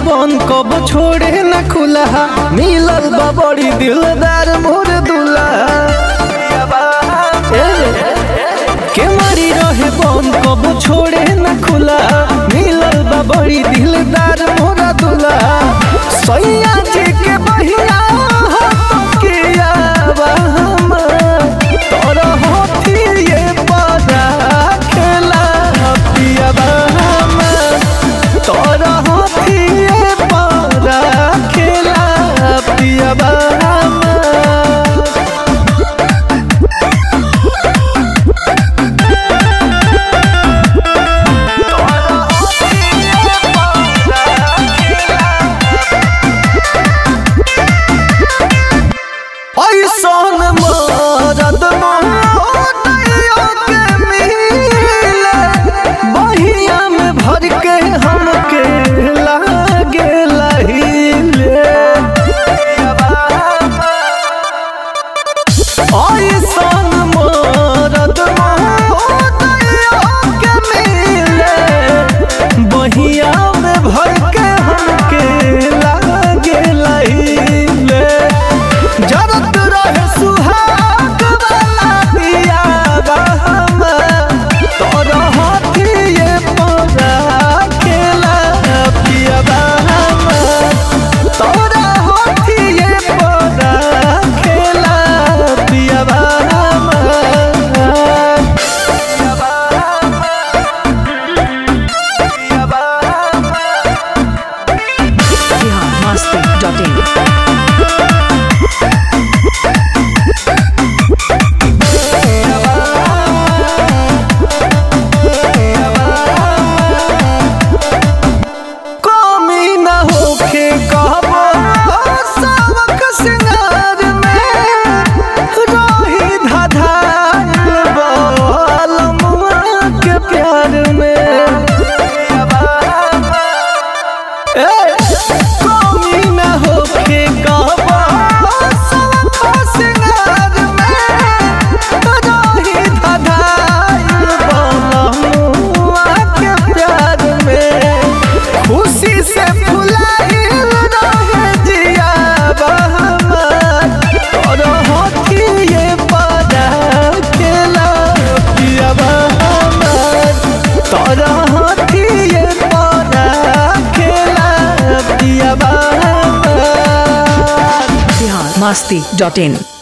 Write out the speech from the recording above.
बन कब छोड़े न खुला मिलल बा बड़ी दिलदार मोर दुल्हा ए, के मारी रहे बन कब छोड़े न खुला मिलल बा बड़ी दिलदार मोर दुल्हा सैया जी के बहिया किया बा हमर तोरा होठिए बड़ा खेला पिया बा हमर तोरा होठिए बड़ा खेला पिया बा हमर ऐसन मरद मोहनिया के मिले बहिया में भर के हमके लागे लहिले ऐसन मरद मोहनिया के मिले बहिया में भर के हमके लागे लहिले जरत रहे सुहाग वाला दिया बहम तोर हाथिए परा खेला पिया बहम तोर हाथिए परा खेला पिया बहम पिया बहम पिया बहम biharmasti.in कमी न होखे कहबो सबक सिंगार में रही धधाइल बालमुआ के प्यार में ए, कमी न होखे कहबो सबक सिंगार में रही धधाइल बालमुआ के प्यार में खुशी से फुलाइल रहे जिया बहमत तोर होठिए पदा खेला पिया बहमत तोर होठिए पदा खेला पिया बहमत biharmasti.in